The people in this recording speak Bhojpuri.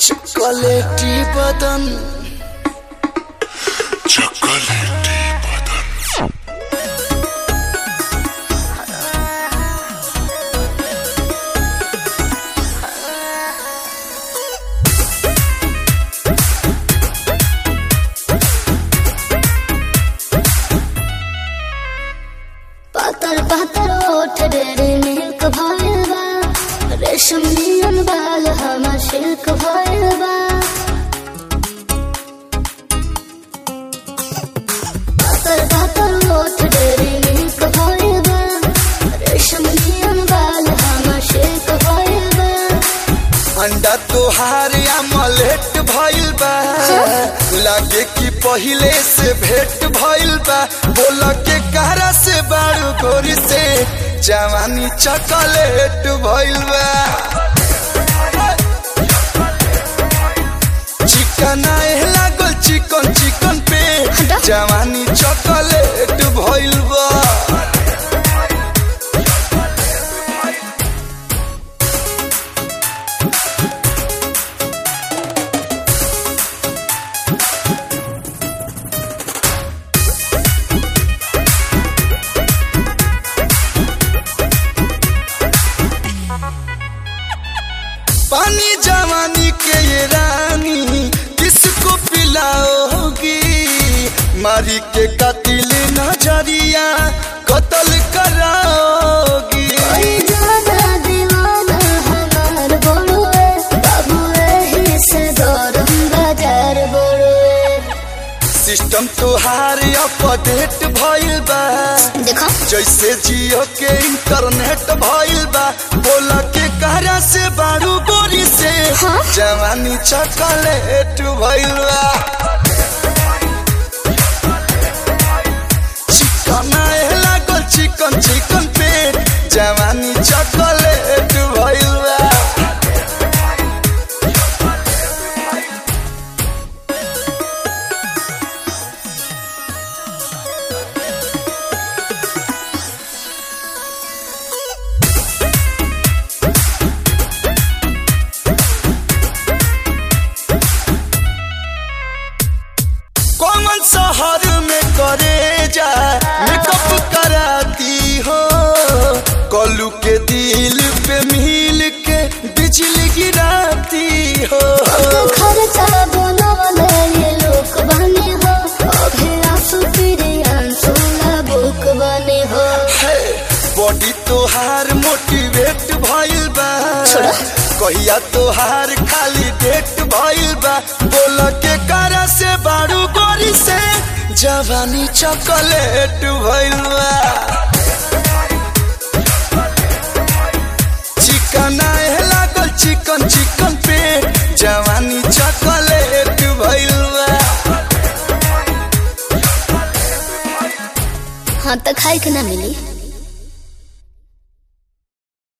चॉकलेटी बदन चॉकलेटी बदन पातर पातर ओठ डेरे मिल्क भइल बा रेशम नियन बाल हमर सिल्क भइल बा पातर पातर ओठ डेरे मिल्क भइल बा रेशम नियन बाल हमर सिल्क भइल बा अंडा तोहार अमलेट भइल बा लागे कि पहिले से भेंट भइल बा बोल के कहरा से बारू गोरी से जवानी चॉकलेट भइल बा चिकन आए लागल चिकन चिकन पे जवानी चॉकलेट भइल बा पानी जवानी के ये रानी किसको पिलाओगी मारी के कतिल नजरिया कत्ल कराओगी कोई ज्यादा दीवाना हमार बोलुए बाबू एही से गरम बाजार बोलुए सिस्टम तोहार अपडेट भइल बा देखो जैसे जियो के इंटरनेट भइल बा बोल के कहरा से बारू गोरी से हाँ? जवानी चॉकलेट भइल बा चिकन आए लागल चिकन चिकन पे जवानी चॉकलेट भइल बा कौन शहर में करे जा मेकअप कराती हो कलू के दिल पे मिल के बिजली गिराती हो खर्चा बनवले ये लोक बने हो अभी आंसू तेरे आंसू ना बुक बने हो है, बॉडी तोहार मोटिवेट भइल बा कहिया तोहार खाली डेट भइल बा बोल के करा से बारू गोरी से जवानी चॉकलेट भइल बा चिकन आए लागल चिकन चिकन पे जवानी चॉकलेट भइल बा हाँ तो खाए के ना मिली